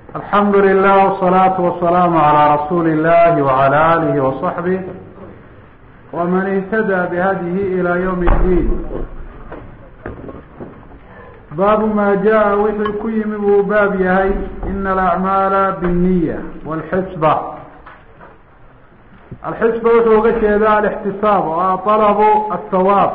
alxamdu lilah wsalaatu wasalaamu calaa rasuuli illahi wacala alihi wasaxbih waman ihtada bihadyihi ilaa ywm اddiin baabu ma jaa wixii ku yimi buu baab yahay ina alacmaala bالniya wاlxisba alxisba wuxuu uga jeedaa alixtisaab oo ah طalabu aلthawaab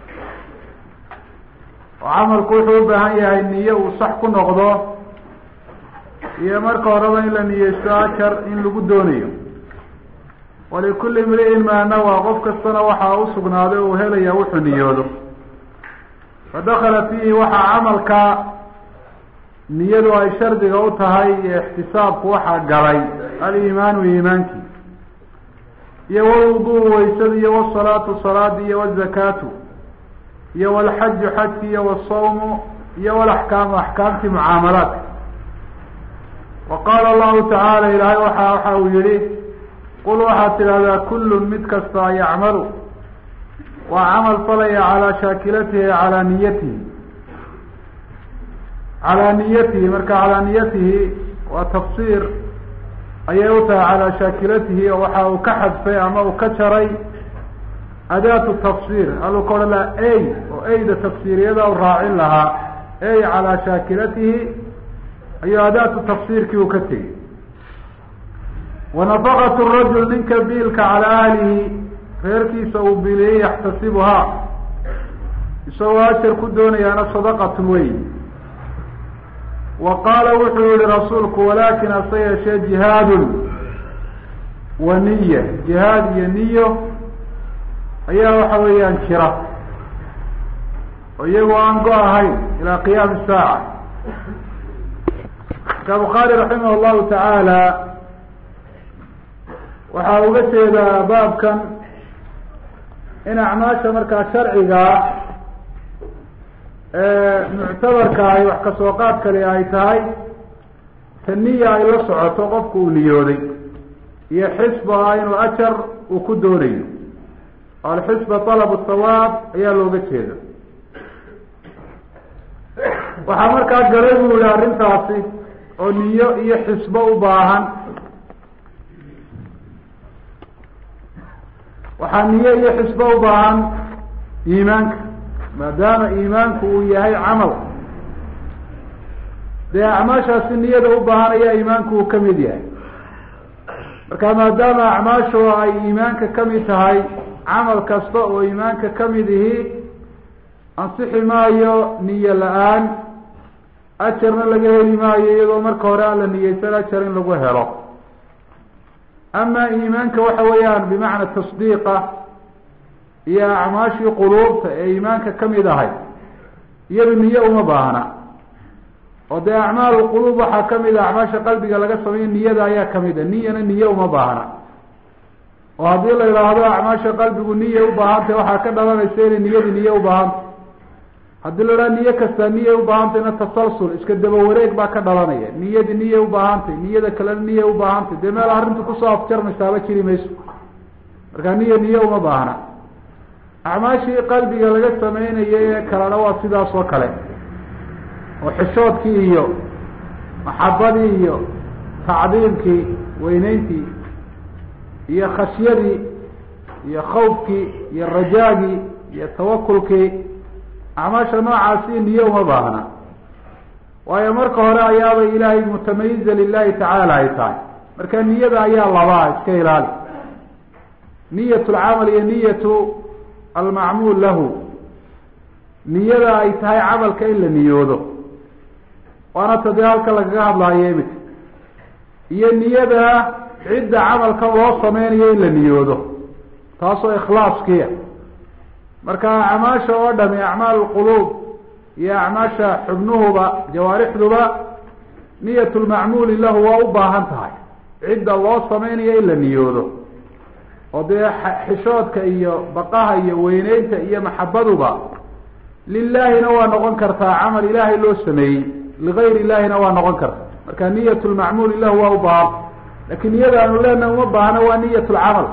oo camalku wuxuu u baahan yahay niye uu sax ku noqdo iyo marka horeba in la niyeysto ajar in lagu doonayo walikuli imri'in maa nawaa qof kastana waxaa usugnaaday uu helaya wuxuu niyoodo fadakala fiihi waxaa camalka niyadu ay shardiga u tahay iyo ixtisaabku waxaa galay aliimaanu iimaankii iyo walwudu waysada iyo wasalaatu salaadi iyo wazakaatu iyo walxaju xajki iyo wasawmu iyo walaxkaamu axkaamtii mucaamalaadka wa qaala allahu tacaala ilaahay waxa waxa uu yihi qul waxaad tidhahdaa kullun mid kasta yacmalu waa camal falaya calaa shaakilatihi calaa niyatihi calaa niyatihi marka calaa niyatihi waa tafsiir ayay u tahay calaa shaakilatihi oo waxa uu ka xadfay ama uu ka jaray adaatu tafsiir haluu ka odhan lahaa ey oo eyda tafsiiriyada u raacin lahaa ey calaa shaakilatihi ayuu adaatu tafsiirkii uu ka tegey wanafaqat rajul ninka biilka calaa ahlihi reerkiisa uu biiliyey yaxtasibuhaa isagoo ajar ku doonayaana sadaqatun wey wa qaala wuxuu yihi rasuulku walaakin hase yeeshee jihaadun wa niya jihaad iyo niyo ayaa waxa weeyaan jira oo iyagoo aan go ahayn ilaa qiyaami saaca marka bukhaari raximah llahu tacaala waxaa uga jeedaa baabkan in acmaasha markaa sharcigaa muctabarka ay wax kasoo qaad kale ay tahay ta niya ay la socoto qofku uu niyooday iyo xisba ah inuu ajar uu ku doonayo alxisba talabu thawaab ayaa looga jeeda waxaa markaa galay buu yihi arrintaasi oo niyo iyo xisbo u baahan waxaa niyo iyo xisbo u baahan iimaanka maadaama iimaanku uu yahay camal dee acmaashaasi niyada u baahan ayaa iimaanku uu kamid yahay marka maadaama acmaashu ay iimaanka kamid tahay camal kasta oo iimaanka kamid ihi ansixi maayo niyo la-aan ajarna laga heli maayo iyadoo marka hore aan la niyeysan ajar in lagu helo ama iimaanka waxa weeyaan bimacna tasdiiqa iyo acmaashii quluubta ee iimaanka kamid ahay iyadu niyo uma baahna oo dee acmaal quluub waxaa kamid a acmaasha qalbiga laga sameeyo niyada ayaa kamid a niyana niyo uma baahna oo haddii la yidhaahdo acmaasha qalbigu niya ubaahantay waxaa ka dhalanaysa inay niyadu niye ubaahantay haddii la idhaha niyo kastaa niya ubaahantayna tasalsul iska daba wareeg baa ka dhalanaya niyadi niya ubaahantay niyada kalena niya ubaahantay dee meel arrintu kusoo afjarmaysaaba jiri mayso marka niya niye uma baahna acmaashii qalbiga laga sameynayay ee kalena waa sidaas oo kale oo xishoodkii iyo maxabadii iyo tacdiimkii weyneyntii iyo khashyadii iyo khawfkii iyo rajaagii iyo tawakulkii acmaasha noocaasi niye uma baahna waayo marka hore ayaabay ilaahay mutamayiza lilahi tacaala ay tahay marka niyada ayaa labaa iska ilaali niyat lcamal iyo niyatu almacmuul lahu niyada ay tahay camalka in la niyoodo waana ta dee halka lagaga hadlaayo imika iyo niyada cidda camalka loo sameynayo in la niyoodo taasoo ikhlaaskiia marka acmaasha oo dhami acmaal lquluub iyo acmaasha xubnuhuba jawaarixduba niyat lmacmuuli lahu waa u baahan tahay cidda loo sameynayo in la niyoodo oo dee xishoodka iyo baqaha iyo weyneynta iyo maxabaduba lilaahina waa noqon kartaa camal ilaahay loo sameeyey ligayr illahina waa noqon kartaa marka niyat lmacmuuli lahu waa u baahan lakin niyada aanu leenaha uma baahna waa niyat lcamal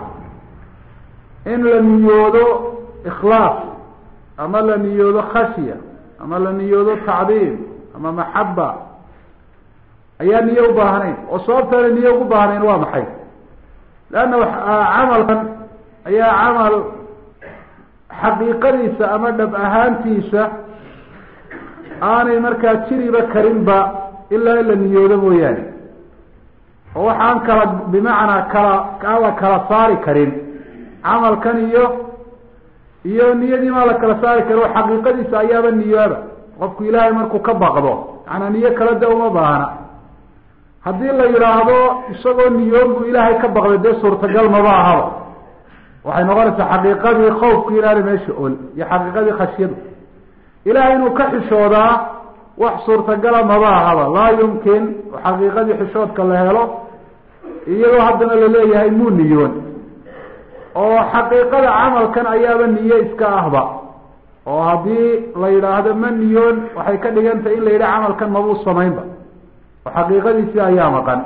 in la niyoodo ikhlaas ama la niyoodo khashya ama la niyoodo tacdiim ama maxaba ayaa niye u baahnayn oo sababtaana niye ugu baahnayn waa maxay leanna camalkan ayaa camal xaqiiqadiisa ama dhab ahaantiisa aanay markaa jiriba karinba ilaa in la niyoodo mooyaane oo waxaan kala bimacnaa kala aan la kala saari karin camalkan iyo iyo niyadii maa la kala saari karin oo xaqiiqadiisa ayaaba niyooba qofku ilaahay markuu ka baqdo macanaa niyo kala da uma baahna haddii la yidhaahdo isagoo niyoon buu ilaahay ka baqday dee suurtagal maba ahaba waxay noqonaysaa xaqiiqadii khawfku inaana meesha ol iyo xaqiiqadii khashyadu ilahay inuu ka xishoodaa wax suurtagala maba ahaba laa yumkin oo xaqiiqadii xishoodka la helo iyadoo haddana laleeyahay muu niyoon oo xaqiiqada camalkan ayaaba niye iska ahba oo haddii la yidhaahdo ma niyoon waxay ka dhigan tahay in la yidhaha camalkan mabuu samaynba oo xaqiiqadiisii ayaa maqan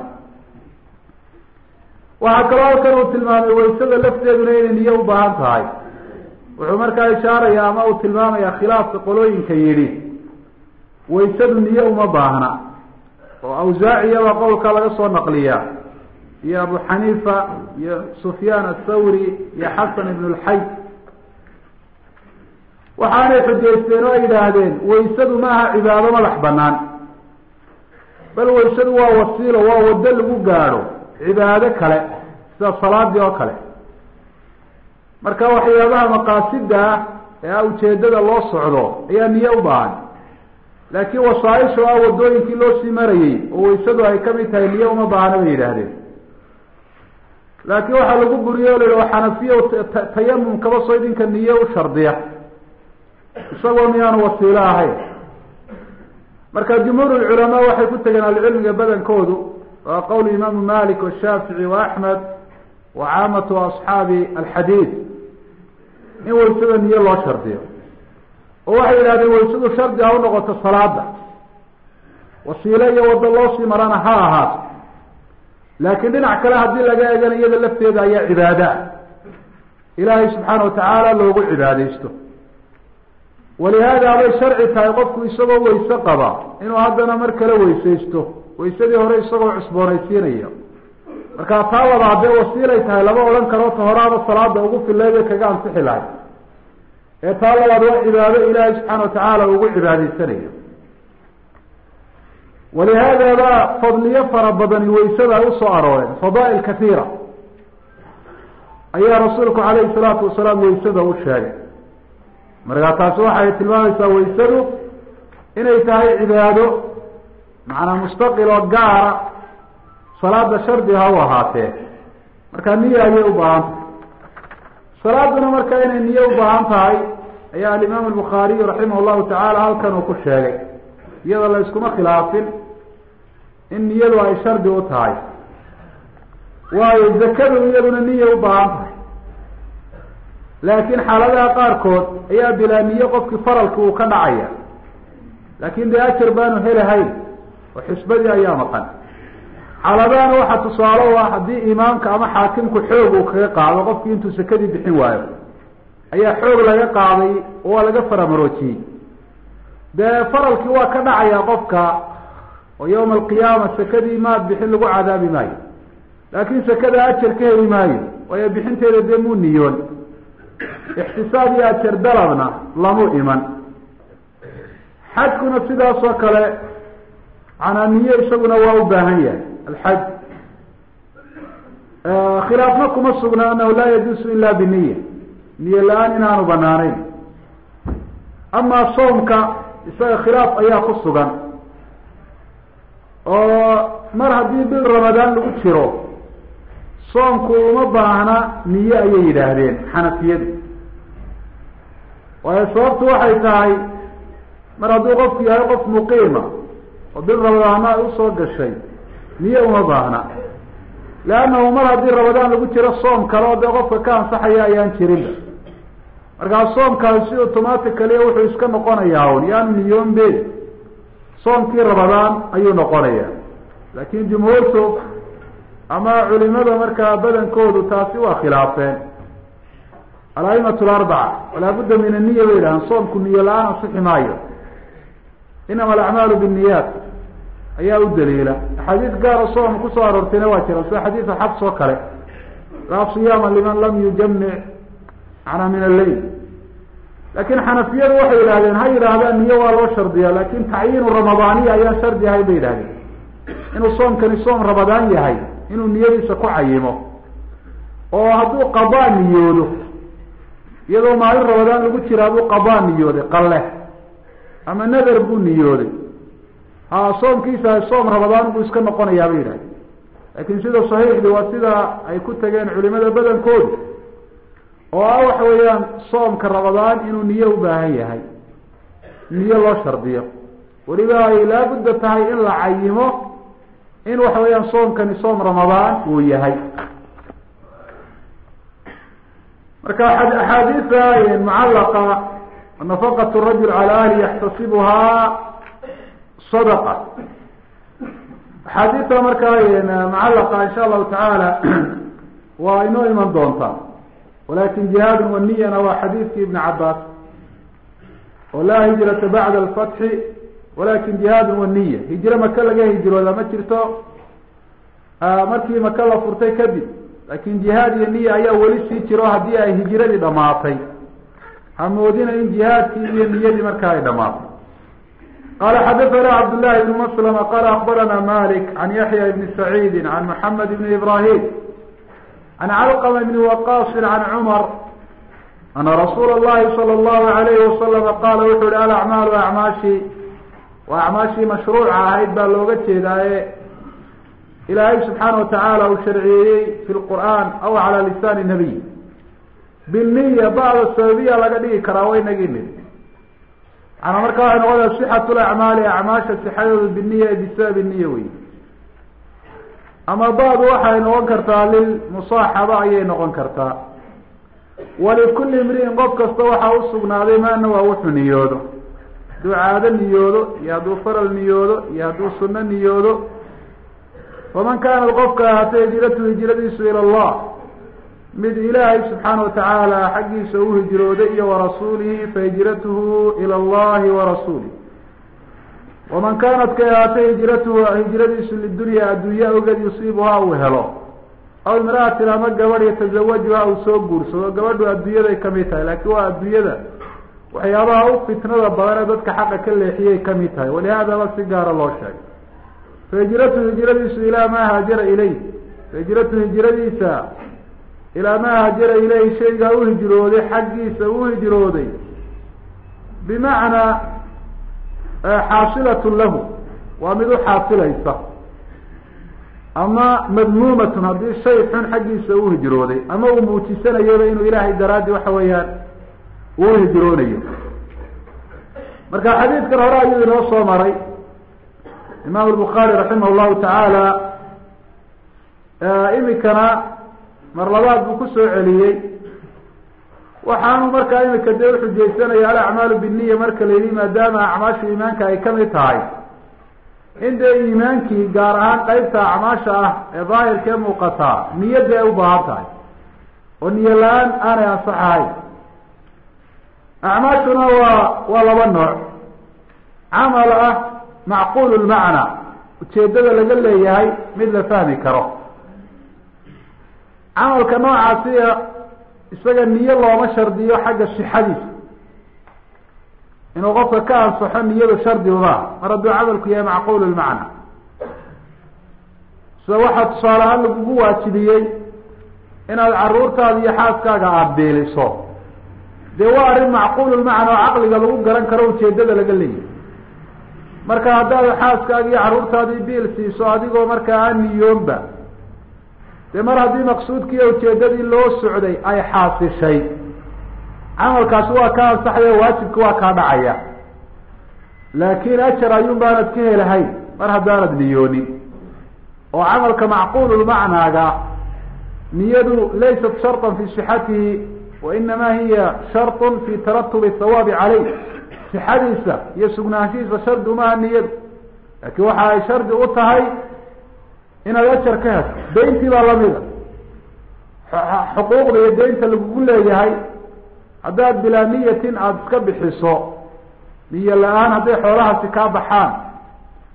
waxaa kaloo halkan uu tilmaamay waysada lafteeduna inay niye u baahan tahay wuxuu markaa ishaaraya ama uu tilmaamaya khilaafka qolooyinka yidhi waysadu niye uma baahna oo awsaaciyaba qowlka laga soo naqliyaa iyo abu xaniifa iyo sufyaan athawri iyo xasan ibn lxay waxaanay xujaysteen oo ay yidhaahdeen waysadu ma aha cibaado madax banaan bal waysadu waa wasiilo waa waddo lagu gaadho cibaado kale sida salaadii oo kale marka waxyaabaha maqaasida ah ee a ujeedada loo socdo ayaa niye u baahan laakiin wasaaisha ah wadooyinkii loo sii marayey oo waysadu ay kamid tahay niye uma baahna bay yidhaahdeen laakiin waxaa lagu buriye o la yidhi xanafiya tayamum kaba soo idinka niye u shardiya isagoo miyaanu wasiilo ahayn marka jumhuur lculamaa waxay ku tegeen ahlucilmiga badankoodu waa qowl imaamu malik washaafici wa axmed wa caamatu asxaabi alxadiid in waysada niye loo shardiyo oo waxay yidhahdeen waysadu shardi ha u noqoto salaada wasiile iyo waddo loo sii marana ha ahaato laakiin dhinac kale haddii laga eegana iyada lafteeda ayaa cibaada ilaahay subxaana watacaala loogu cibaadeysto walihaada bay sharci tahay qofku isagoo wayse qaba inuu haddana mar kale weysaysto waysadii hore isagoo cusboonaysiinaya marka taa labaad dee wasiilay tahay lama odhan karo ta horaaba salaada ugu fileede kaga ansixi lahay ee taa labaad waa cibaado ilaahay subxaana watacaala ugu cibaadaysanayo walihaada ba fadliyo fara badani waysada ay usoo arooreen fadaail katiira ayaa rasuulku calayhi salaatu wasalaam waysada u sheegay markaa taasi waxay tilmaamaysaa waysadu inay tahay cibaado macnaa mustaqil oo gaara salaada shardi ha u ahaatee markaa niya ayay u baahan tahay salaaduna marka inay niye u baahan tahay ayaa alimaam albukhaariyu raximah llahu tacaala halkan uu ku sheegay iyadoo la iskuma khilaafin in niyadu ay shardi u tahay waayo zakadu iyaduna niya u baahan tahay laakiin xaaladaha qaarkood ayaa bilaa niye qofkii faralki uu ka dhacaya laakin dee ajar baanu helahayn oo xisbadii ayaa maqan xaaladahana waxaa tusaale u ah haddii imaamka ama xaakimku xoog uu kaga qaado qofkii intuu sakadii bixin waayo ayaa xoog laga qaaday oo waa laga faramaroojiyey dee faralkii waa ka dhacaya qofka oo yawma alqiyaama sakadii maad bixin lagu cadaabi maayo laakin sakada ajar ka heli maayo waayo bixinteeda dee muu niyoon ixtisaab iyo ajar dalabna lamu iman xajkuna sidaas oo kale manaa niye isaguna waa u baahan yahay alxaj khilaafna kuma sugna anahu laa yajuusu ila biniya niye la-aan inaanu banaanayn amaa soomka isaga khilaaf ayaa ku sugan oo mar haddii bil ramadaan lagu jiro soomku uma baahna niye ayay yidhaahdeen xanafiyadu waayo sababtu waxay tahay mar hadduu qofku yahay qof muqiima oo bil ramadaana ay usoo gashay niye uma baahna leannahu mar haddii ramadaan lagu jiro soom kale oo dee qofka ka ansaxaya ayaan jirinba markaa soomkaasi si automaticaliya wuxuu iska noqonayaa un yaanu niyoon be soomkii ramadaan ayuu noqonaya laakin jumhuurtu ama culimada markaa badankoodu taasi waa khilaafeen alaimatu larbaca walaa budda min aniya bay yidhahaan soomku niyo la-aan ansixi maayo inama alacmaalu binniyaat ayaa u daliila axaadiis gaaro soom kusoo aroortayna waa jira sida xadiisa xabs oo kale laa siyaama liman lam yujamic macnaa min alleyl laakiin xanafiyadu waxay yidhahdeen ha yidhaahdaan niyo waa loo shardiyaa laakin tacyiinu ramadaaniya ayaan shardi ahayn bay yidhahdeen inuu soomkani soom ramadaan yahay inuu niyadiisa ku cayimo oo hadduu qadaa niyoodo iyadoo maalin ramadaan lagu jiraa buu qadaa niyooday qalle ama nader buu niyooday ha soomkiisa soom ramadaan buu iska noqonayaa bay yidhahdeen laakiin sida saxiixdi waa sida ay ku tageen culimada badankoodu oo ah waxa weeyaan soomka ramadaan inuu niyo u baahan yahay niyo loo shardiyo weliba ay laabudda tahay in la cayimo in waxa weeyaan soomkani soom ramadaan uu yahay marka axaadiisa mucallaqa nafaqat rajul cala ahli yaxtasibuhaa sadaqa axaadiista markaa mucallaqa insha allahu tacaala waa inoo iman doontaa walakin jihaadun waniyana waa xadiidki ibn cabaas oo laa hijrata bacda alfatxi walakin jihaadun waniya hijro maka laga hijrooda ma jirto markii maka la furtay kadib laakin jihaad iyo niya ayaa weli sii jiro haddii ay hijiradii dhamaatay hamoodina in jihaadkii iyo niyadii markaa ay dhamaatay qala xadathana cabdالlahi bn mslma qala akbarana malik can yaxya bni saciidi can mxamed bni ibrahim can calqma bni waqaasi can cumar ana rasuula اllahi salى اllahu alayhi wasalama qaala wuxu uhi alacmaalu acmaashi waa acmaashii mashruuca ahayd baa looga jeedaaye ilaahay subxaana watacaala uu sharciyeeyey fi lqur'aan aw cala lisaani nabiy biniya bacda sababiya laga dhigi karaa wa inagii nid maanaa marka waxay noqonaya sixatu lacmaali acmaasha sixadooda biniya bisababi niya wey ama badu waxay noqon kartaa lilmusaaxaba ayay noqon kartaa walikulli imri'in qof kasta waxaa usugnaaday maana waa wuxuu niyoodo hadduu caado niyoodo iyo hadduu faral niyoodo iyo hadduu suno niyoodo faman kaanat qofka ahaatay hijratu hijradiisu ila allah mid ilaahay subxaana watacaala xaggiisa u hijrooday iyo warasuulihi fahijratuhu ila allahi warasuulih waman kaanat kay ahaatay hijratuhu hijradiisu lidunya addunya ogeed yusiibuhaa uu helo aw imra'atin ama gabadh yatazawajuha uu soo guursado gabadhu adduunyaday kamid tahay laakiin waa adduunyada waxyaabaha u fitnada badan ee dadka xaqa ka leexiyay kamid tahay walihaadaba si gaara loo sheegay fahijratu hijradiisu ilaa maa haajara ilayh fahijratu hijradiisa ilaa maa haajara ilayhi shaygaa u hijrooday xaggiisa u hijrooday bimacnaa xaasilatun lahu waa mid u xaasilaysa ama madmuumatun haddii shay xun xaggiisa u hijrooday ama uu muujisanayaba inuu ilaahay daraaddi waxa weeyaan uu hijroonayo marka xadiidkan hore ayuu inoo soo maray imaam الbukhaari raximah llahu tacaala imikana mar labaad buu kusoo celiyey waxaanu markaa imika dee uxujaysanaya alacmaalu biniya marka la yihi maadaama acmaasha iimaanka ay kamid tahay in dee iimaankii gaar ahaan qeybta acmaasha ah ee daahirkee muuqataa niyadii ay u baahan tahay oo niyo la-aan aanay ansax ahayn acmaashuna waa waa laba nooc camal ah macquul lmacna ujeedada laga leeyahay mid la fahmi karo camalka noocaasiya isaga niyo looma shardiyo xagga sixadiisa inuu qofka ka ansaxo niyadu shardi uma mar hadduu camalku yahay macquul lmacna sida waxaa tusaale ahaan lagugu waajibiyey inaad caruurtaada iyo xaaskaaga aada beeliso dee waa arrin macquul lmacna oo caqliga lagu garan karo ujeedada laga leeyahay marka haddaad xaaskaaga iyo carruurtaadii biil siiso adigoo markaa aan niyoonba dee mar haddii maqsuudkiiyo ujeedadii loo socday ay xaasishay camalkaasi waa ka ansaxaya waajibka waa kaa dhacaya laakin ajar ayuun baanad ka helahayn mar haddaanad niyoonin oo camalka macquululmacnaaga niyadu laysat sharطan fi sixatihi wa inama hiya sharط fi taratubi hawaabi caleyh sixadiisa iyo sugnaanshihiisa shardi umaha niyadu laakiin waxa ay shardi u tahay inaad ajar ka hesho dayntii baa lamida xuquuqda iyo daynta lagugu leeyahay haddaad bilaa niyatin aada iska bixiso niyo la-aan hadday xoolahaasi kaa baxaan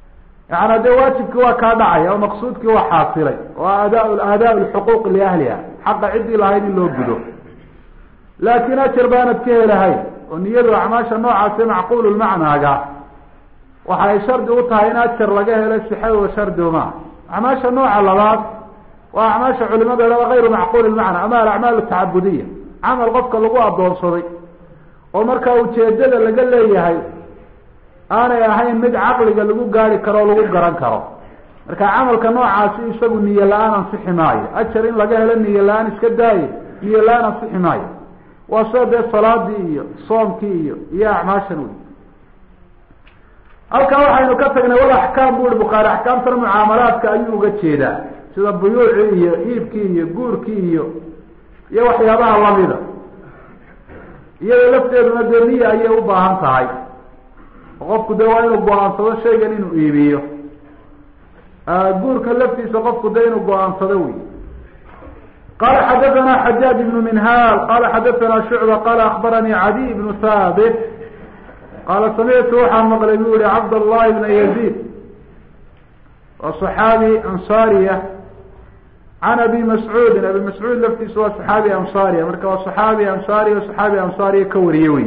yaana dee waajibkii waa kaa dhacaya oo maqsuudkii waa xaasilay oo aada aadaa lxuquuq liahliha xaqa ciddii lahayd in loo gudo laakiin ajar baanad ka helahay oo niyadu acmaasha noocaasi macquululmacnaaga waxa ay shardi u tahay in ajar laga helo sixadooda shardi uma acmaasha nooca labaad waa acmaasha culimada hada gayru macquul lmacna ama alacmaal tacabudiya camal qofka lagu adoonsaday oo markaa ujeedada laga leeyahay aanay ahayn mid caqliga lagu gaari karo o lagu garan karo marka camalka noocaasi isagu niyo la-aan ansixi maayo ajar in laga helo niyo la-aan iska daaye niyo la-aan ansixi maayo waa sida dee salaadii iyo soomkii iyo iyo acmaashan wey halkan waxaynu ka tagnay wal axkaam bu i bukhaari axkaamtana mucaamalaadka ayuu uga jeedaa sida buyuucii iyo iibkii iyo guurkii iyo iyo waxyaabaha lamida iyada lafteeduna dee niya ayay u baahan tahay oo qofku dee waa inuu go-aansado shaygan inuu iibiyo guurka laftiisa qofku dee inuu go-aansado wey qala xadathana xajaaj ibnu minhaal qala xadathana shucba qala akbaranii cadiy ibnu haabit qaala samictu waxaan maqlay bu yihi cabdallahi bna yaziid waa صaxaabi ansaariya can abi mascuudin abi mascuud laftiisa waa صaxaabi ansaariya marka waa صaxaabi ansaariya صaxaabi ansaariya ka wariye wey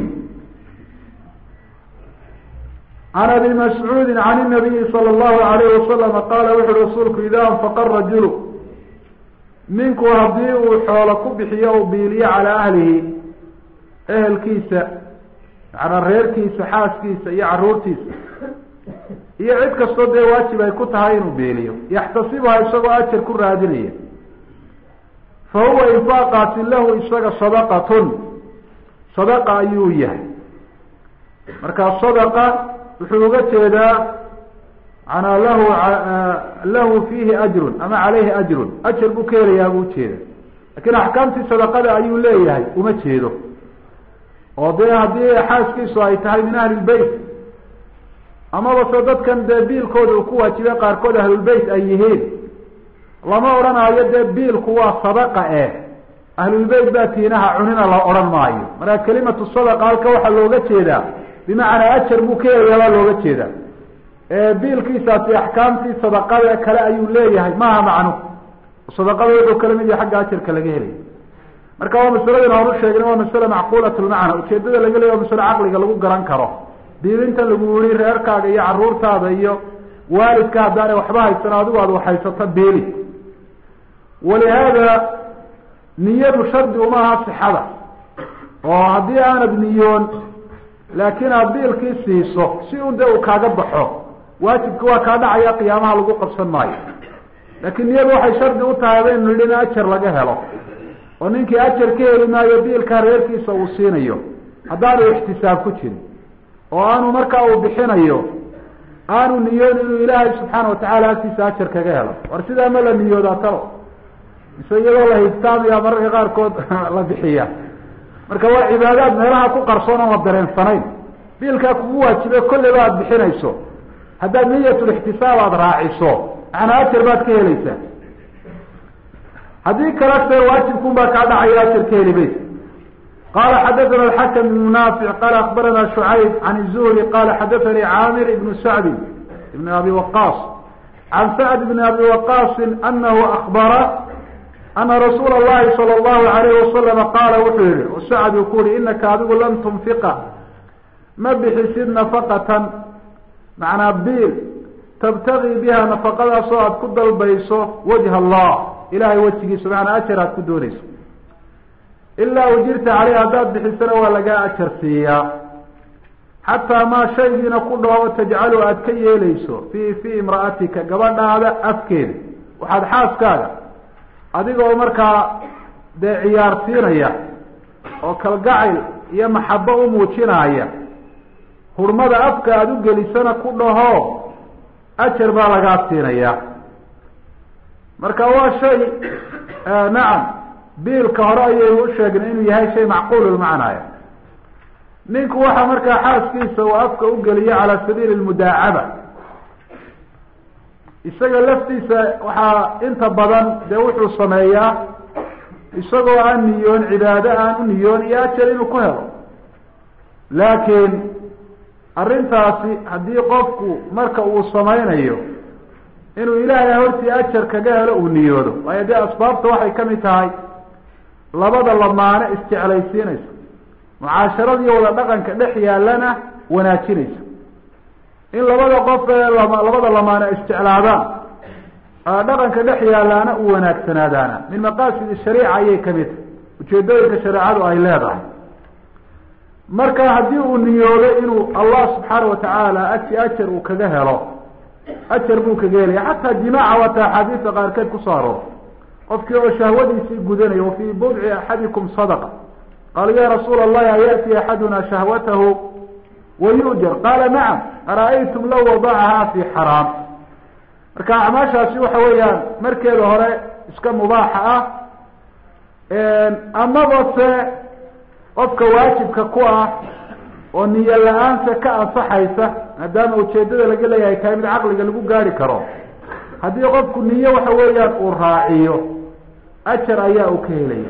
can abi mascuudi can الnabiyi salى اllahu alayh wasalama qaala wuxu uhi rasuulku ida anfaqa rajulu ninku haddii uu xoolo ku bixiyo u biiliyo calaa ahlihi ehelkiisa macanaa reerkiisa xaaskiisa iyo caruurtiisa iyo cid kastoo dee waajib ay ku tahay inuu beeliyo yaxtasibuha isagoo ajar ku raadinaya fa huwa infaaqaasi lahu isaga sadaqatun sadaqa ayuu yahay marka sadaqa wuxuu uga jeedaa manaa lahu lahu fiihi ajrun ama caleyhi ajrun ajar buu ka helayaa buu ujeeda lakin axkaamtii sadaqada ayuu leeyahay uma jeedo oo dee haddii xaaskiisu ay tahay min ahli lbeyt amaba se dadkan dee biilkooda uu ku waajibay qaarkood ahlulbeyt ay yihiin lama odhanaayo dee biilku waa sadaqa eh ahlulbeyt baa tiinaha cunina la odhan maayo marka kelimatu sadaqa halka waxaa looga jeedaa bimacnaa ajar buu ka helayaa baa looga jeedaa biilkiisaasi axkaamtii sadaqada kale ayuu leeyahay maaha macnu sadaqada wuxuu kala mid yahay xagga ajarka laga helaya marka waa masaladin horu sheegna waa masale macquulat lmacna ujeedada laga leeya waa masale caqliga lagu garan karo diidinta lagu yihi reerkaaga iyo caruurtaada iyo waalidka haddaanay waxba haysan adigu aad waxhaysato biili walihaada niyadu shardi uma aha sixada oo haddii aanad niyoon laakiin aad biilkii siiso si un dee uu kaaga baxo waajibki waa kaa dhacaya qiyaamaha lagu qabsan maayo laakiin niyadu waxay shardi u tahay baynu nidhi in ajar laga helo oo ninkii ajar ka heli maayo biilkaa reerkiisa uu siinayo haddaanu ixtisaab ku jirin oo aanu markaa uu bixinayo aanu niyoon inuu ilaahay subxaana watacaala agtiisa ajar kaga helo war sidaa ma la niyoodaa talo mise iyadoo la higtaamaya mararka qaarkood la bixiya marka waa cibaadaad meelaha ku qarsoon oon la dareensanayn biilkaa kugu waajibe kolleyba aada bixinayso haddaad niyatulixtisaab aada raaciso macnaa ajar baad ka helaysaa haddii kale se waajibkun baa kaa dhacaya ajar ka heli maysa qala xadathana alxakam ibnu naafic qala akbarana shucayb can zuhri qala xadathanii caamir ibnu sacdi ibn abi waqaas can sacd ibni abi waqaasin anahu akbara ana rasuula اllahi salى اllahu alayh wasalama qaala wuxuu yihi sacd uu ku yihi inaka adigu lan tunfiqa ma bixisid nafaqatan macnaa biil tabtagii biha nafaqadaasoo aada ku dalbayso wajha allah ilahay wejigiisa macnaa ajar aad ku doonayso ilaa ujirta caleyh haddaad bixisana waa lagaa ajar siiyaa xataa maa shaygiina ku dhoobo tajcalu aada ka yeelayso fii fii imra'atika gabadhaada afkeeda waxaad xaaskaaga adigoo markaa dee ciyaarsiinaya oo kalgacayl iyo maxabo u muujinaya hurmada afka aada u gelisana ku dhaho ajar baa lagaa siinaya marka waa shay nacam biilka hore ayaynu u sheegnay inuu yahay shay macquululmacnaya ninku waxaa markaa xaaskiisa uu afka u geliyo calaa sabiili lmudaacaba isaga laftiisa waxaa inta badan dee wuxuu sameeyaa isagoo aan niyoon cibaado aan u niyoon iyo ajar inuu ku helo laakiin arrintaasi haddii qofku marka uu samaynayo inuu ilaahay hortii ajar kaga helo uu niyoodo waayo dee asbaabta waxay kamid tahay labada lamaane isjeclaysiinaysa mucaasharada iyo wada dhaqanka dhex yaalana wanaajinaysa in labada qof ee labada lamaane isjeclaadaan dhaqanka dhex yaalaana u wanaagsanaadaana min maqaasidi shariica ayay kamid tahay ujeedooyinka shareecadu ay leedahay marka haddii uu niyoodo inuu allah subxaana watacaala agti ajar uu kaga helo ajar buu kaga helaya xataa jimaaca waata axaadiista qaarkeed kusoo aroor qofkii oo shahwadiisii gudanaya wafii budci axadikum sadaqa qaala ya rasuula allahi ayati axaduna shahwatahu wayujar qaala nacam ara-aytum law wadacaha fi xaraam marka acmaashaasi waxa weeyaan markeeda hore iska mubaaxa ah amaba se qofka waajibka ku ah oo niyo la-aansa ka ansaxaysa maadaama ujeedada laga leeyahay tahay mid caqliga lagu gaari karo haddii qofku niyo waxa weeyaan uu raaciyo ajar ayaa uu ka helaya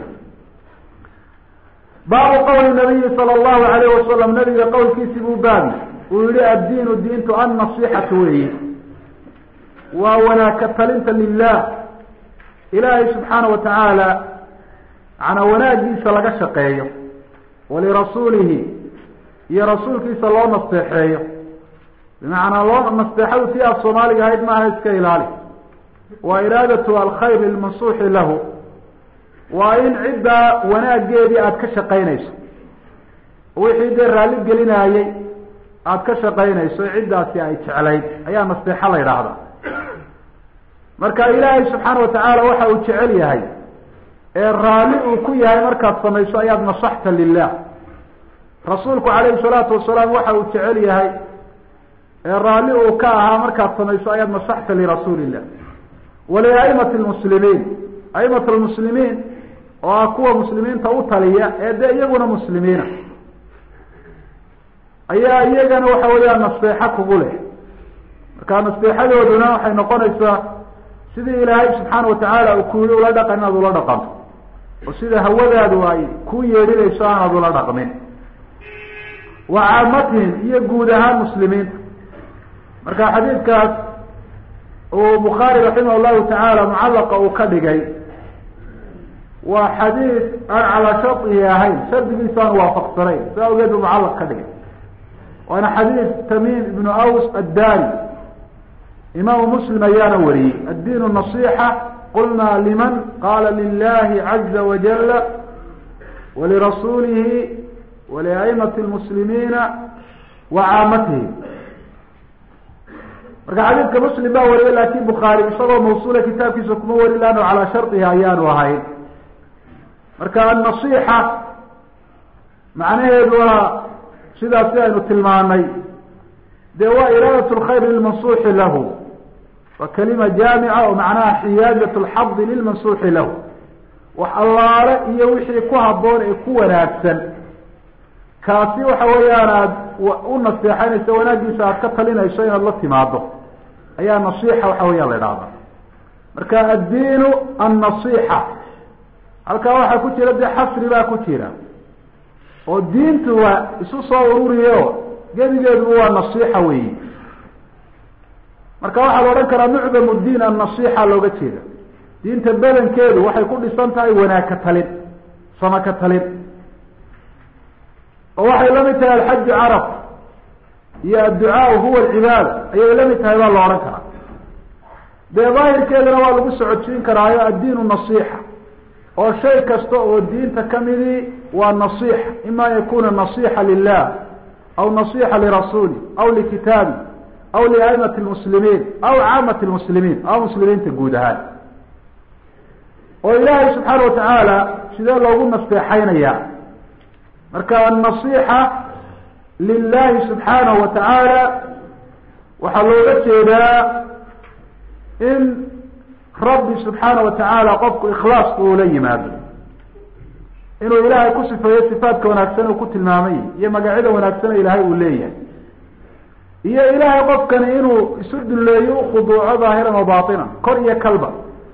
baabu qowli nabiyi sala allahu alayh wasalam nabiga qowlkiisi buu baabi uu yihi addiinu diintu annasixatu weyi waa wanaagka talinta lilah ilaahay subxaana wa tacaala macnaa wanaagiisa laga shaqeeyo walirasuulihi iyo rasuulkiisa loo nasteexeeyo bimacnaa loo nasteexadu tii af soomaaliga ahayd maaha iska ilaali waa iraadatu alkhayr lilmansuuxi lahu waa in ciddaa wanaageedii aada ka shaqaynayso wixii dee raalli gelinaayey aada ka shaqaynayso ciddaasi ay jeclayd ayaa nasteexo la yidhaahdaa marka ilaahay subxaana watacaala waxa uu jecel yahay ee raalli uu ku yahay markaad samayso ayaad nasaxta lilah rasuulku calayhi salaatu wasalaam waxa uu jecel yahay ee raalli uu ka ahaa markaad samayso ayaad nasaxta lirasuuli illah waliaimati lmuslimiin aimat lmuslimiin oo ah kuwa muslimiinta u taliya ee dee iyaguna muslimiina ayaa iyagana waxa weeyaan nasteexo kugu leh marka nasteexadooduna waxay noqonaysaa sidii ilaahay subxaana watacaala uu ku yihi ula dhaqan inaad ula dhaqanto oo sida hawadaadu ay ku yeedhinayso aanaad ula dhaqmin wa caamatihim iyo guud ahaan muslimiinta marka xadiidkaas uu bukhaari raximah llahu tacaala mucallaqa uu ka dhigay waa xadiid aan calaa shardihi ahayn shardigiisa aan waafaqsanayn si awgeed buu mucallaq ka dhigay waana xadiid tamiim ibnu aws addari imaamu muslim ayaana wariyey addiin nasixa qulna liman qala lilahi caza wajala walirasuulihi waliaimati lmuslimiina wa caamatihim marka xadiidka muslim baa wariyay lakin bukhaari isagoo mawsuula kitaabkiisa kuma warin laano calaa shardihi ayaanu ahayn marka annasixa macnaheedu waa sidaas si aynu tilmaanay dee waa iraadat lkhayr lilmansuuxi lahu waa kalima jaamica oo macnaha xiyaazat lxadi lilmansuuxi lahu wax allaale iyo wixii ku haboon ee ku wanaagsan kaasi waxa weeyaan aad u naseexaynayso wanaagiisa aad ka talinayso inaad la timaado ayaa nasixa waxa weeyaan la idhahda marka addiinu annasixa halkaa waxaa ku jira dee xasri baa ku jira oo diintu waa isu soo ururiyo gebigeedu waa nasixa weyi marka waxaa la odhan karaa mucdamu diin annasixa looga jeeda diinta badankeedu waxay ku dhisan tahay wanaag ka talin sama ka talin oo waxay la mid tahay alxaju carab iyo adducaau huwa alcibaada ayay la mid tahay baa la odhan karaa dee daahirkeedana waa lagu socodsiin karaayo addiinu nasixa oo shay kasta oo diinta kamidii waa nasixa ima an yakuna nasixa lilah aw nasixa lirasuuli aw likitaabi aw liaimati lmuslimiin aw caamati lmuslimiin aw muslimiinta guud ahaan oo ilaahay subxaana watacaala sidee loogu nasteexaynaya marka annasixa lilahi subxaanahu wa tacaala waxaa looga jeedaa in rabbi subxaana wa tacaala qofku ikhlaaska uu la yimaado inuu ilaahay ku sifeeyo sifaadka wanaagsan uu ku tilmaamay iyo magacyada wanaagsan ilaahay uu leeyahay iyo ilaahay qofkani inuu isu dulleeyo ukhuduuco daahiran wa baatinan kor iyo kalba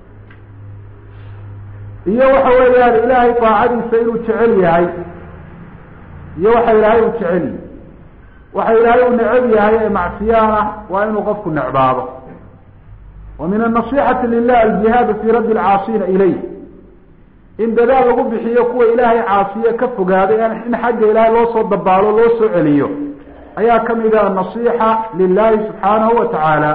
iyo waxa weeyaan ilaahay daacadiisa inuu jecel yahay iyo waxa ilaahay uu jecel yahay waxa ilaahay uu necab yahay ee macsiyaan ah waa inuu qofku necbaado wa min anasixati lilah aljihaadu fi raddi alcaasina ilayh in dadaal lagu bixiyo kuwa ilaahay caasiye ka fogaaday in xagga ilaahay loo soo dabaalo loo soo celiyo ayaa kamid ah anasixa lilahi subxaanahu wa tacaala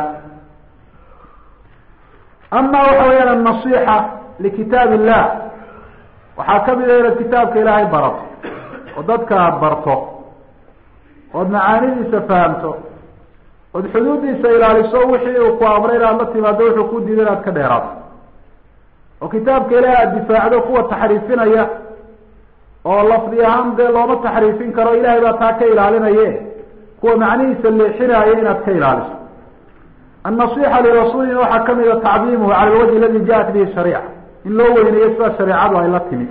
ama waxa weyaan anasixa likitaab illah waxaa kamid ah inaad kitaabka ilaahay barato oo dadka aada barto ood macaanidiisa fahamto ood xuduuddiisa ilaaliso wixii uu ku amray inaad la timaado wuxuu ku diiday inaad ka dheeraato oo kitaabka ilaahay aada difaacdo kuwa taxriifinaya oo lafdi ahaan dee looma taxriifin karo ilahay baa taa ka ilaalinaye kuwa macnihiisa leexinaya inaad ka ilaaliso annasixa lirasuulina waxaa kamid a tacdiimuhu cala alwajhi aladi jaءat bihi shariica in loo weyneeyo sida shareecadu ay la timid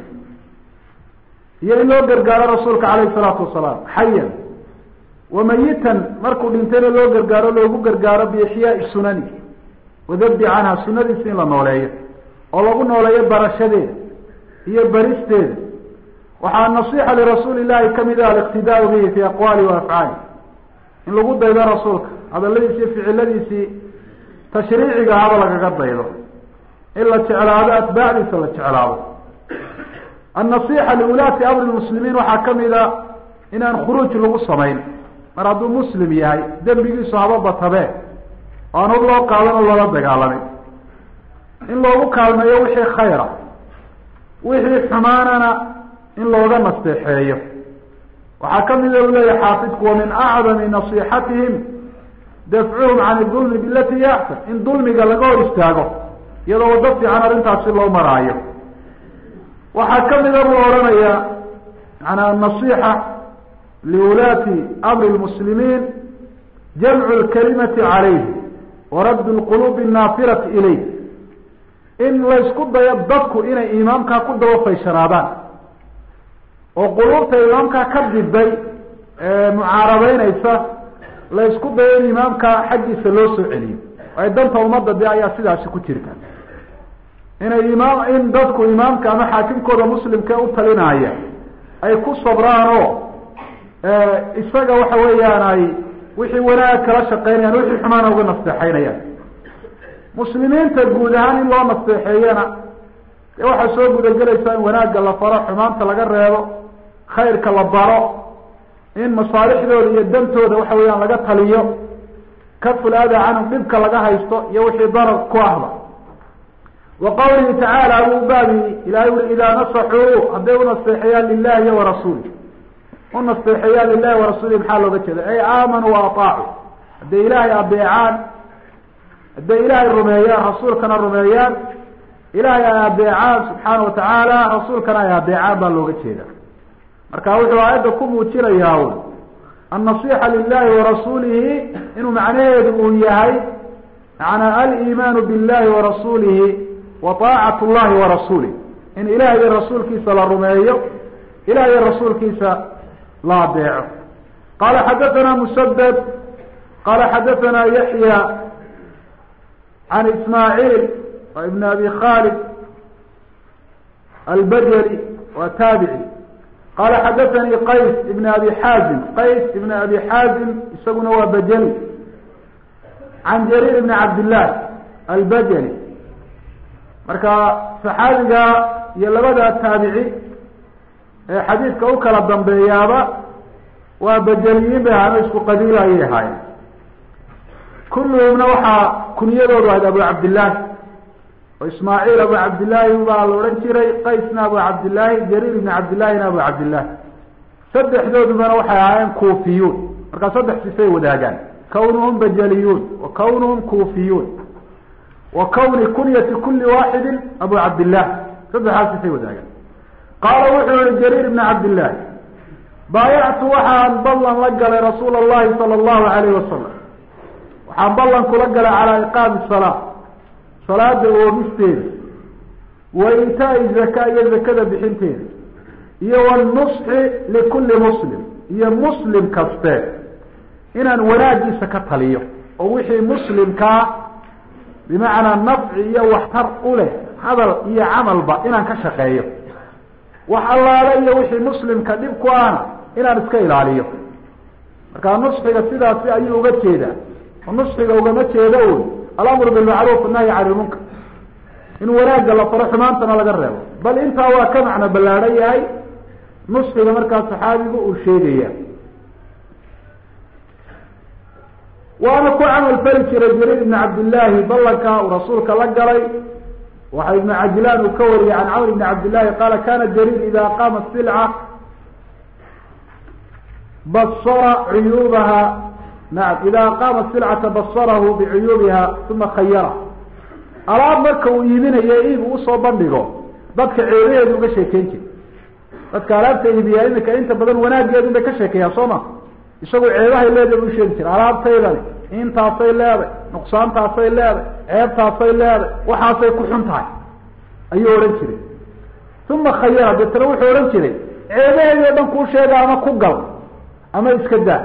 iyo in loo gargaaro rasuulka calayhi salaatu wasalaam xayan wamayitan markuu dhintayna loo gargaaro loogu gargaaro biixyaai sunani wadabdi canha sunadiisa in la nooleeyo oo lagu nooleeyo barashadeeda iyo baristeeda waxaa nasixa lirasuuli llahi kamid ah aliqtidaau bihi fi aqwaali wa afcaali in lagu daydo rasuulka hadaladiisi iyo ficiladiisii tashriiciga haba lagaga daydo in la jeclaado atbaacdiisa la jeclaado annasixa liulaati amri lmuslimiin waxaa kamid a inaan khuruuj lagu samayn mar hadduu muslim yahay dembigiisu haba batabe oo aan hor loo qaadan oo loola dagaalamin in loogu kaalmeeyo wixii khayra wixii xumaanana in looga nasteexeeyo waxaa kamida u leeyahay xaafidku wa min acdami nasixatihim dafcuhum can idulmi bilati hiya axsan in dulmiga laga hor istaago iyadoo wado fiican arrintaasi loo maraayo waxaa kamida buu odhanayaa manaa nasixa liwulaati amri lmuslimiin jamcu lkalimati calayhi waraddu lquluubi annaafirati ilayh in laysku dayo dadku inay imaamkaa ku daba fayshanaadaan oo quluubta imaamkaa ka diday mucaarabeynaysa laysku dayo in imaamkaa xaggiisa loo soo celiyo ay danta ummadda de ayaa sidaasi ku jirta inay imaam in dadku imaamka ama xaakimkooda muslimka u talinaya ay ku sabraan oo isaga waxa weeyaan ay wixii wanaag kala shaqeynayaan wixii xumaana uga nasteexeynayaan muslimiinta guud ahaan in loo nasteexeeyana dee waxaa soo gudagelaysaa in wanaagga la faro xumaanta laga reebo khayrka la baro in masaalixdooda iyo dantooda waxa weeyaan laga taliyo kafulaada canhum dhibka laga haysto iyo wixii darar ku ahba wa qawlihi tacaala abuu baabi ilahay uri idaa nasaxuu hadday unasteexeeyaan lilahi iyo warasuuli unasteexeeyaan lilahi warasuuli maxaa looga jeeda ay aamanuu waaطaacuu hadday ilaahay adeecaan hadday ilaahay rumeeyaan rasuulkana rumeeyaan ilaahay ay adeecaan subxaana watacaala rasuulkana ay adeecaan baa looga jeeda marka wuxuu aayadda ku muujinayaa un annasixa lilahi warasuulihi inuu macnaheedu uu yahay macanaa aliimaanu billahi warasuulihi wa طaacat llahi warasuulih in ilahay iyo rasuulkiisa la rumeeyo ilahay iyo rasuulkiisa la adeeco qala xadathana musadad qala xadathana yaxya can ismaaciil ibn abi khalid albajali wa taabici qala xadathanii qays ibn abi xaazim qays ibn abi xaazim isaguna waa bajali can jariir ibn cabdillaah albajali marka saxaabiga iyo labada taabici ee xadiidka u kala dambeeyaaba waa bajaliyiin bay ahaano isku qabiila ayay ahaayeen kulluhumna waxaa kunyadoodu ahayd abu cabdillaahi oo ismaaciil abu cabdillaahi baa la odhan jiray qaysna abu cabdillaahi jariir ibn cabdillaahina abu cabdillaahi saddexdoodubana waxay ahaayeen kuufiyuun markaa saddex sifay wadaagaan kawnuhum bajaliyuun wa kawnuhum kuufiyuun wa kawni kunyati kuli waaxidin abu cabdillaah saddexdaas sifay wadaagaan qaala wuxuu yihi jariir ibn cabdillaahi baayactu waxaan ballan la galay rasuula allahi sala allahu alayh wasalam waxaan ballan kula galay calaa iqaami salaa salaada oogisteeda wa itaai zaka iyo zakada bixinteeda iyo wanusxi likulli muslim iyo muslim kaste inaan wanaagiisa ka taliyo oo wixii muslimkaa bimacnaa nafci iyo waxtar u leh hadal iyo camalba inaan ka shaqeeyo wax allaale iyo wixii muslimka dhib ku ahna inaan iska ilaaliyo markaa nusxiga sidaasi ayuu uga jeedaa oo nusxiga ugama jeedo un alamru bilmacruuf annahyi can ilmunkar in wanaagga la faro xumaantana laga reebo bal intaa waa ka macno ballaadhan yahay nusxiga markaa saxaabigu uu sheegaya waana ku camal fali jiray jariir ibni cabdillaahi ballanka uu rasuulka la galay waxa ibnu cajlaan uu ka wariyey can camr ibni cabdillahi qaala kana jariir ida qaama silca basara cuyuubaha nacam ida qaama silcata basarahu bicuyuubiha uma khayara alaab marka uu iibinayo iib uu usoo bandhigo dadka ceebaheedu uga sheekeyn jira dadka alaabta iibiyaa imika inta badan wanaageedu bay ka sheekeeyaan soo ma isagu ceebahay leedahay u sheegi jira alaabtaydani intaasay leeday nuqsaantaasay leeday ceebtaasay leeday waxaasay ku xun tahay ayuu odhan jiray uma khayara deetana wuxuu odhan jiray ceebaheedi o dhan kuu sheega ama ku gal ama iska daa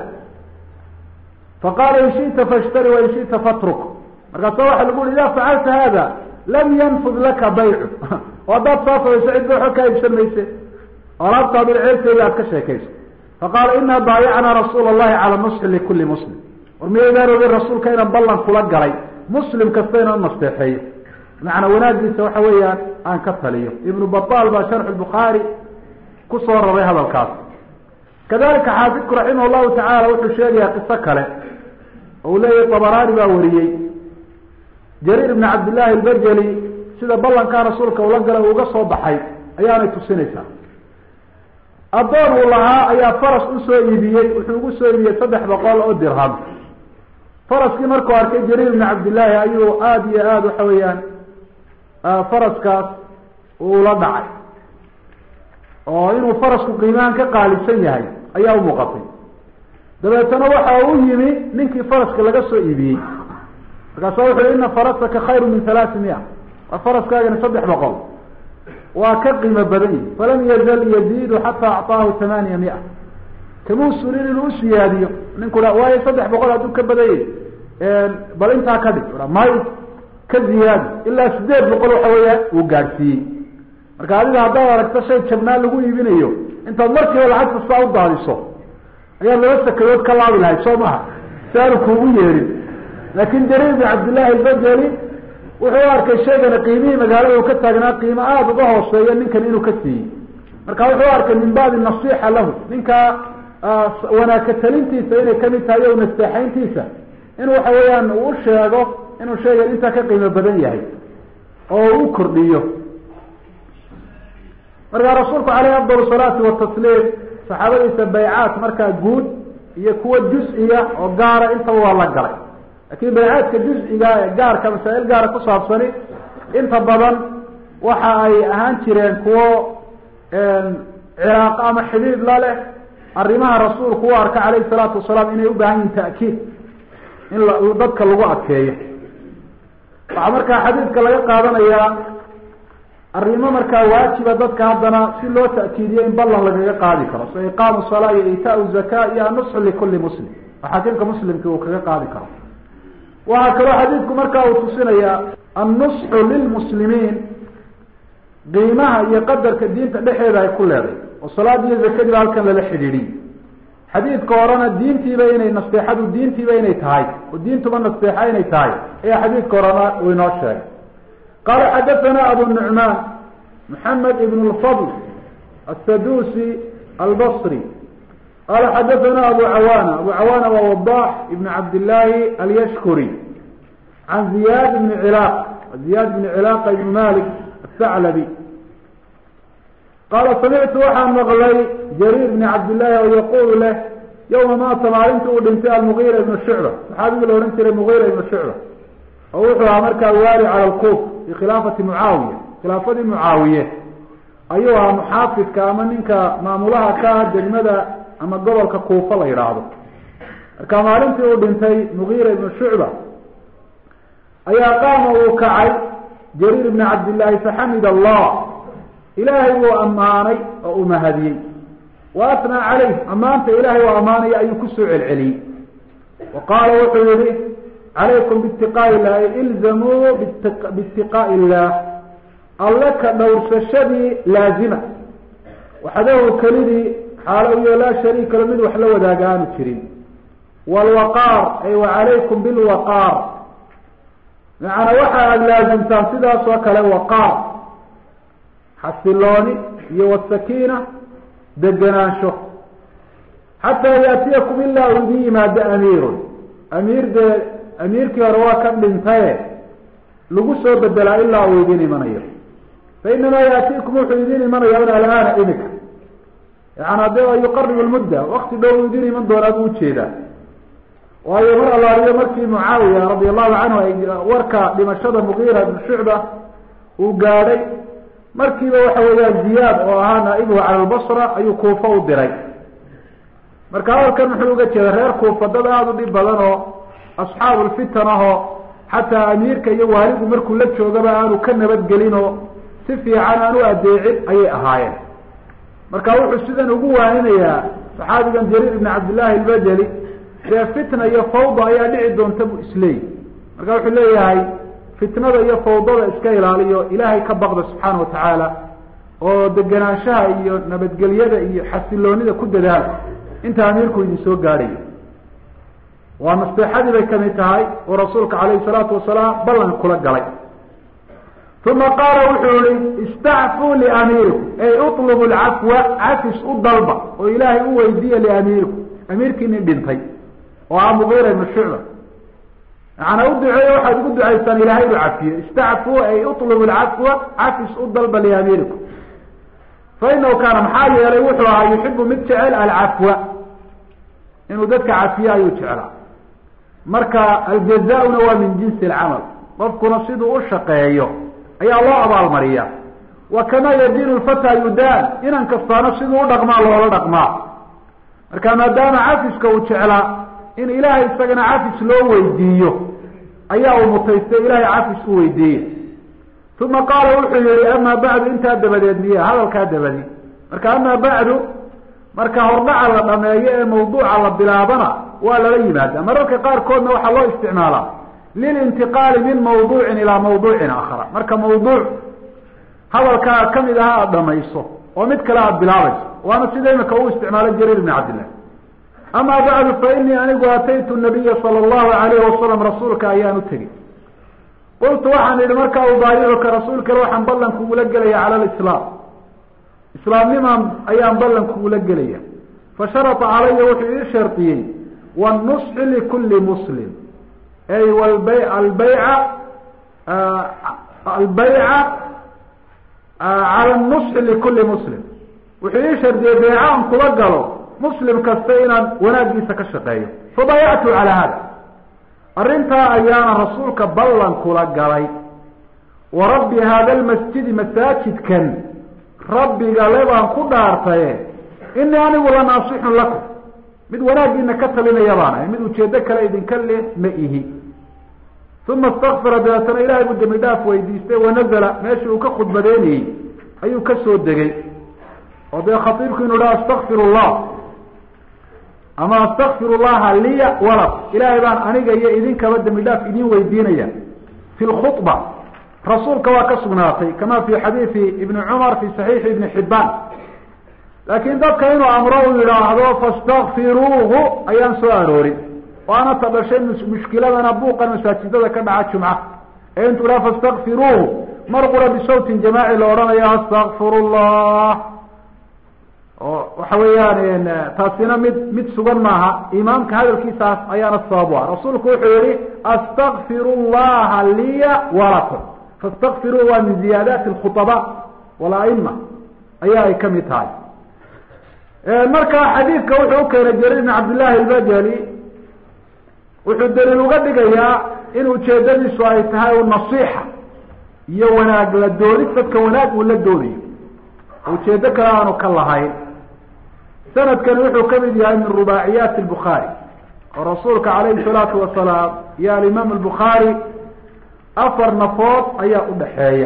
faqaala in shita fashtari wa in shita fatruk markaasa waxa lagu uri ida facalta hada lam yanfud laka baycu oo haddaad saa samayso cidba waxba kaa iibsan mayse alaabtaadun ceebteeda aad ka sheekayso faqaala ina baayacnaa rasuula allahi cala nusxi likuli muslim war miyaydaan ogin rasuulka inaan ballan kula galay muslim kasta inaan nasteexeeyo macnaa wanaagiisa waxa weeyaan aan ka taliyo ibnu batal baa sharxu bukhaari kusoo raray hadalkaas kadalika xaafidku raximah llahu tacaala wuxuu sheegayaa qiso kale oo uu leeyahy tabaraani baa wariyey jariir ibn cabdillahi albajeli sida ballankaa rasuulka ula galay uga soo baxay ayaanay tusinaysaa addoon uu lahaa ayaa faras usoo iibiyey wuxuu ugu soo iibiyey saddex boqol oo dirham faraskii markuu arkay jariir ibn cabdillaahi ayuu aada iyo aada waxa weeyaan faraskaas ula dhacay oo inuu farasku qiimahan ka qaalisan yahay ayaa umuuqatay dabeetana waxa u yimi ninkii faraska laga soo iibiyey markaasa wuxu ina farasaka khayru min halaati mia waa faraskaagani saddex boqol waa ka qiimo badan yihi falam yazal yaziidu xataa acطaahu tamaaniya mia kamuu surin inuu usiyaadiyo ninku ha waayo saddex boqol hadduu ka badanyay bal intaa ka dhig may ka ziyaadi ilaa sideed boqol waxa weeyaan uu gaadhsiiyey marka adiga haddaad aragto shay jabnaan lagu iibinayo intaad markiiba lacagta saa u daadiso ayaad laba sakadood ka laabi lahayd soo maha si aanu kuugu yeerin laakin jariir ibn cabdillahi albajeli wuxuu arkay shaygana qiimihii magaalada uu ka taagnaa qiimo aada uga hooseeya ninkan inuu ka siiyey marka wuxuu arkay min baabi nasixa lahu ninka wanaagka talintiisa inay kamid tahay o nasteexayntiisa in waxa weeyaan uu u sheego inuu shaygan intaa ka qiimo badan yahay oo u kordhiyo markaa rasuulku caleyhi afdal salaati watasliim saxaabadiisa baycaat markaa guud iyo kuwa juz-iga oo gaara intaba waa la galay lakin baycaadka juz-iga ee gaarka masaa-il gaara ku saabsani inta badan waxa ay ahaan jireen kuwo ciraaqo ama xidhiid la leh arrimaha rasuulku u arka calayhi salaatu wasalaam inay u baahan yihin ta'kiid in dadka lagu adkeeyo waxaa markaa xadiidka laga qaadanayaa arrimo markaa waajiba dadka haddana si loo ta'kiidiyo in ballan lagaga qaadi karo so iqaamu salaa iyo itaau zaka iyo annusxu likuli muslim oo xakiimka muslimki uu kaga qaadi karo waxaa kaloo xadiidku markaa uu tusinayaa annusxu lilmuslimiin qiimaha iyo qadarka diinta dhexeeda ay ku leeday oo salaad iyo zakadiiba halkan lala xidhiidhiy xadiidka horena diintiiba inay nasteexadu diintiiba inay tahay oo diintuba nasteexa inay tahay ayaa xadiidka horena uu inoo sheegay qaala xadathana abu nucmaan maxamed ibn lfadl asadusi albasri qala xadathana abu cawaana abu cawaana waa wadax ibn cabdillaahi alyashkuri can ziyad ibni cilaaq ziyad ibni cilaaqa ibn malik athaclabi qaala samictu waxaan maqlay jariir bni cabdillaahi oo yaqulu leh yowma maata maalinta uu dhintay almugiira ibnu shucba saxaabigii la odhan jiray mugiira ibnu shucba oo wuxuu ahaa markaa waali cala lkuuf fi khilaafati mucaawiya khilaafadii mucaawiye ayuu ahaa muxaafidka ama ninka maamulaha ka ah degmada ama gobolka kuufa la yidhaahdo marka maalintii uu dhintay mugiira ibnu shucba ayaa qaama uu kacay jariir ibni cabdillaahi faxamid allah ilaahay wuu ammaanay oo u mahadiyey wa atnaa calayh ammaanta ilaahay oo ammaanaya ayuu kusoo celceliyey wa qaala wuxuu yihi calaykum biitiqaa'i illahi ilzamuu biitiqaa'i illaah alle ka dhowrsashadii laazima waxdahu kelidii xaalo iyo laa shariika lo mid wax la wadaaga aanu jirin waalwaqaar ay wa calaykum bilwaqaar macana waxa aada laasimtaan sidaas oo kale waqaar xasilooni iyo wasakiina degenaansho xataa yaatiyakum ilaa u idin yimaado amiirun amiir dee amiirkii hore waa ka dhintaye lagu soo bedelaa ilaa uu idin imanayo fa inamaa yaatiikum wuxuu idin imanaya un alaana imika yaana de yuqarib lmudda wakti dhow u idin iman doonaa buu ujeedaa waayo mar allaaliyo markii mucaawiya radi allahu canhu ay warka dhimashada mugiira ibn shucba uu gaadhay markiiba waxa weeyaan ziyaad oo ahaa naa'ibuhu cala lbasra ayuu kuufa u diray marka hadalkan muxuu uga jeeda reer kuufa dad aada u dhib badan oo asxaabu lfitan ahoo xataa amiirka iyo waalidu markuu la joogaba aanu ka nabadgelin oo si fiican aan u adeecin ayay ahaayeen marka wuxuu sidan ugu waaninayaa saxaabigan jariir ibn cabdillahi albajali dee fitna iyo fawda ayaa dhici doonta buu isleeyay marka wuxuu leeyahay fitnada iyo fawdada iska ilaaliyo ilaahay ka baqda subxaana watacaala oo degenaanshaha iyo nabadgelyada iyo xasiloonida ku dadaala inta amiirku idin soo gaadhayo waa nasteexadii bay kamid tahay oo rasuulka calayhi salaatu wasalaam ballan kula galay uma qaala wuxuu yihi istacfuu liamiirikum ey utlubu lcafwa cafis u dalba oo ilaahay u weydiiya liamiirikum amiirkiini dhintay oo ah mugiira ibnu shucba macanaa u duceeyo waxaad ugu ducaysaan ilahay inu cafiyo istacfuu ay utlubu lcafwa cafis u dalba liamiirikum fa inahu kaana maxaa yeelay wuxuu ahaa yuxibu mid jecel alcafwa inuu dadka cafiyo ayuu jeclaa marka aljaza-una waa min jinsi alcamal qofkuna siduu u shaqeeyo ayaa loo abaalmariya wa kamaa yadiinu lfataa yudaan inan kastaana siduu u dhaqmaa loola dhaqmaa marka maadaama cafiska uu jeclaa in ilaahay isagana cafis loo weydiiyo ayaa uu mutaystay ilahay cafis u weydiiye uma qaala wuxuu yihi amaa bacdu intaa dabadeed miya hadalkaa dabadi marka amaa bacdu marka hordhaca la dhameeyo ee mawduuca la bilaabana waa lala yimaada mararka qaarkoodna waxaa loo isticmaalaa lilintiqaali min mawduucin ilaa mawduucin aakhara marka mawduuc hadalkaa kamid aha aada dhamayso oo mid kale aada bilaabayso waana sida imika uu isticmaalay jariir ibn cabdillah amaa bacdu fa inii anigu ataytu nabiya sala allahu alayhi wasalam rasuulka ayaan u tegey qultu waxaan idhi markaa ubaayicuka rasuulkale waxaan ballan kugula gelaya cala lislaam islaamnimaan ayaan ballan kugula gelaya fa sharata calaya wuxuu ii shardiyey wanusxi likulli muslim ay walba albayca albayca cala nusxi likulli muslim wuxuu ii shardiyey beyca aan kula galo muslim kasta inaan wanaagiisa ka shaqeeyo fabaayactu calaa hada arrintaa ayaana rasuulka ballan kula galay wa rabbi hada lmasjidi masaajidkan rabbiga le baan ku dhaartaye inii anigu la naasixun lakum mid wanaagiina ka talinaya baan ahay mid ujeedo kale idinka leh ma ihi uma istakfara dabeetana ilahay buu dembi dhaaf weydiistay wanazala meeshii uu ka khudbadeynayey ayuu ka soo degay oo dee khatiibku inu dhaha astakfir llah ama astakfir llaha liya walak ilaahay baan aniga iyo idinkaba dembi dhaaf idin weydiinaya fi lkhudba rasuulka waa ka sugnaatay kama fi xadiidi ibni cumar fi saxiixi ibni xibaan laakiin dadka inuu amro uu yidhaahdo fastakfiruuhu ayaan soo aroorin waana ta dhashay mushkiladana buuqan masaajidada ka dhaca jumca ee intuu dhaha fastakfiruuhu mar qura bisawtin jamaaci la odhanayo astakfir llah oo waxa weeyaan taasina mid mid sugan maaha imaamka hadalkiisaas ayaana sabab u ah rasuulku wuxuu yihi astakfir llaha liya walakum fastakfiruu waa min ziyaadaati alkhutaba walaima ayaa ay kamid tahay marka xadiidka wuxuu ukeenay jariir ibn cabdillahi albajali wuxuu daliil uga dhigayaa in ujeedadiisu ay tahay nasiixa iyo wanaag la doonid dadka wanaag uu la doonayo ujeedo kale aanu ka lahayn sanadkani wuxuu kamid yahay min rubaaciyaati lbukhaari oo rasuulka calayhi salaatu wasalaam iyo alimaam albukhaari afar nafood ayaa udhaxeeya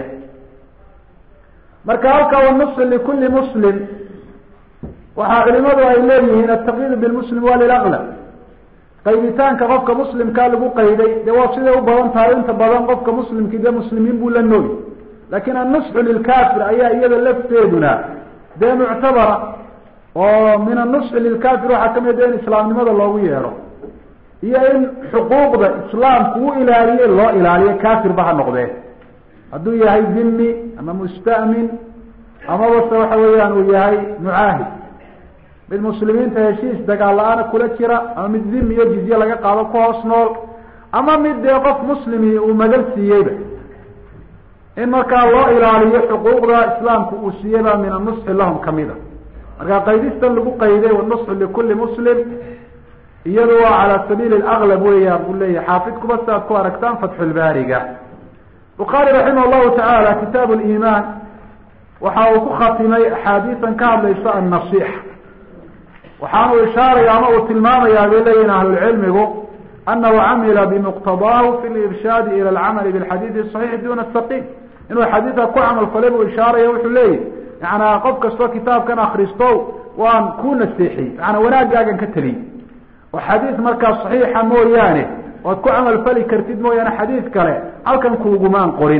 marka halka wanusi likulli muslim waxaa culimadu ay leeyihiin ataqyiid bilmuslim waa lilaqlab qayditaanka qofka muslimkaa lagu qayday dee waa siday u badan tahay inta badan qofka muslimkii dee muslimiin buu la nooyi laakin annusxu lilkafir ayaa iyada lafteeduna dee muctabara oo min annusxi lilkafir waxaa kamid in islaamnimada loogu yeedho iyo in xuquuqda islaamku u ilaaliye loo ilaaliyo kafirba ha noqdee hadduu yahay dhimi ama musta'min amaba se waxa weeyaan uu yahay mucaahid mid muslimiinta heshiis dagaal la-aana kula jira ama mid dhimi iyo jizye laga qaado ku hoos nool ama mid dee qof muslimi uu magal siiyeyba in markaa loo ilaaliyo xuquuqda islaamku uu siiyey baa min anusxi lahum kamida marka qaydistan lagu qayday wanusxu likuli muslim iyadu waa cala sabiili aklab weeyaan buu leeyahy xaafidkuba si aad ku aragtaan fatxulbaariga bukhaari raximah llahu tacaala kitaab liimaan waxa uu ku khatimay axaadiisan ka hadlaysa annasixa waxaanu ishaaraya ama uu tilmaamayaa bay leeyihin ahlulcilmigu anahu camila bimuqtadaahu fi lirshaadi ila alcamali bilxadiidi saxiixi duna saqiim inuu xadiidka ku camal falay buu ishaaraya wuxuu leeyahy yaana qof kastoo kitaabkan akristo waan ku naseexiyey maanaa wanaagaagan ka teliyey oo xadiis markaa saxiixa mooyaane oad ku camal fali kartid mooyaane xadiis kale halkan kuugumaan qorin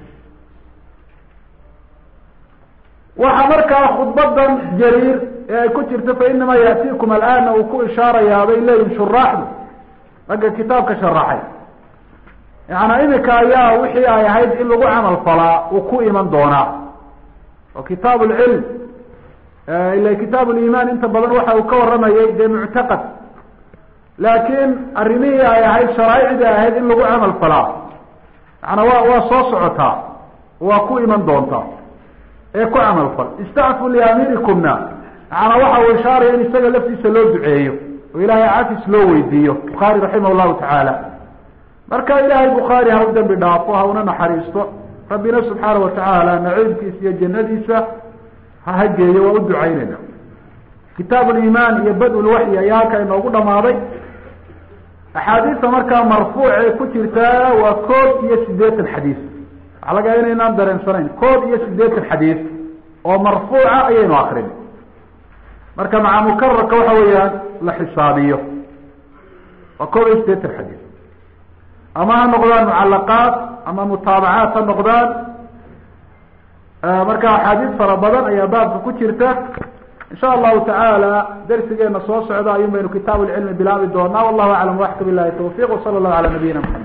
waxaa markaa khudbadan jariir ee ay ku jirto fa inamaa yaatiikum alaana uu ku ishaarayaa bay leeyihin shuraaxdu ragga kitaabka sharaxay yaana imika ayaa wixii ay ahayd in lagu camal falaa uu ku iman doonaa oo kitaab lcilm ila kitaab limaan inta badan waxa uu ka waramayay dee muctaqad laakiin arrimihii ay ahayd sharaaicdii ay ahayd in lagu camal falaa yaana wa waa soo socotaa waa ku iman doontaa ee ku camal fal istacfu liamirikumna yaana waxa uu ishaaraya in isaga laftiisa loo duceeyo oo ilaahay cafis loo weydiiyo bukhaari raximah llahu tacaala marka ilaahay bukhaari ha u dembi dhaafo ha una naxariisto rabbina subxaana watacaala naciibkiisa iyo jannadiisa ha hageeyo waa u ducaynayna kitaab limaan iyo bad-ulwaxyi ayaa halkaa inoogu dhamaaday axaadiista markaa marfuuc ee ku jirtaa waa koob iyo siddeetan xadiis waxaa laga inaynaan dareensanayn koob iyo siddeetan xadiis oo marfuuca ayaynu akrin marka maca mukararka waxa weeyaan la xisaabiyo waa koob iyo siddeetan xadiis ama ha noqdaan mucalaqaat ama mutaabacaat ha noqdaan marka axaadiis fara badan ayaa baabka ku jirta insha allahu tacaala darsigeena soo socda ayun baynu kitaab lcilmi bilaabi doonaa wallahu aclam waxka bilahi tawfiq wsala allahu ala nabiyina maxamed